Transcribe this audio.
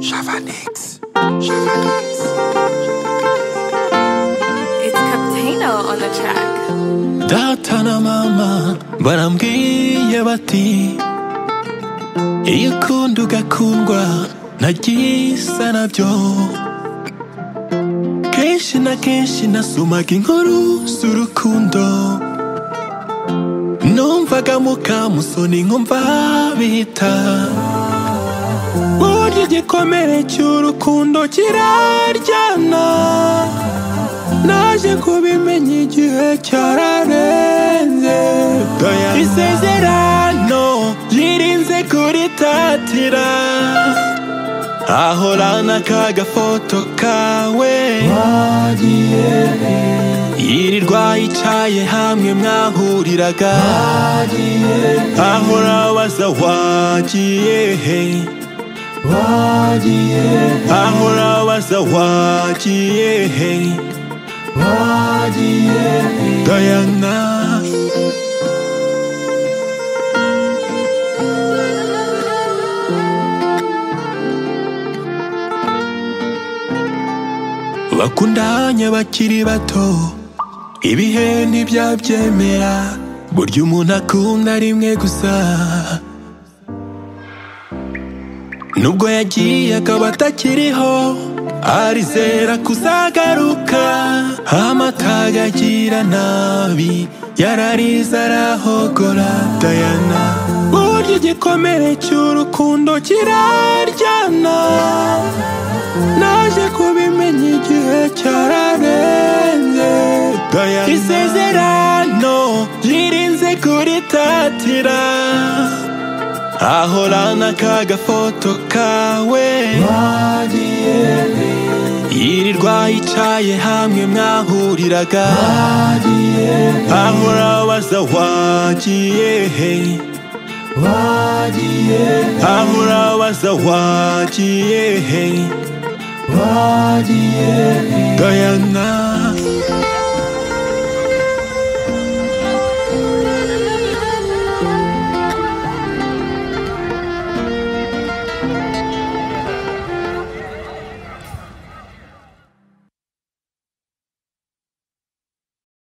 Chavanix. It's Captano on the track. Datana mama barambwiye bati iyo ukunda ugakundwa nagize nabyo kenshi na kenshi nasumaga inkuru z'urukundo numvaga mukamusoni nkumva bita burya igikomere cy'urukundo kiraryana naje kubimenya igihe cyararenze isezerano yirinze kuritatira ahorana kagafoto kawe wagiye yirirwa yicaye hamwe mwahuriraga wagiye ahora abaza wagiye he wagiye ahora abaza wagiye he Diana. bakundanye bakiri bato ibihe ntibyabyemera burya umuntu akunda rimwe gusa nubwo yagiye akaba atakiriho arizera kuzagaruka amatagagira nabi yararize arahogora dayana burya igikomere cy'urukundo kiraryana naje kubimenya igihe cyararenze dayana isezerano yirinze kuritatira ahorana kagafoto kawe wagiye yirirwa yicaye hamwe mwahuriraga wagiye ahora abaza wagiye he wagiye ahora abaza wagiye he wagiye he Diana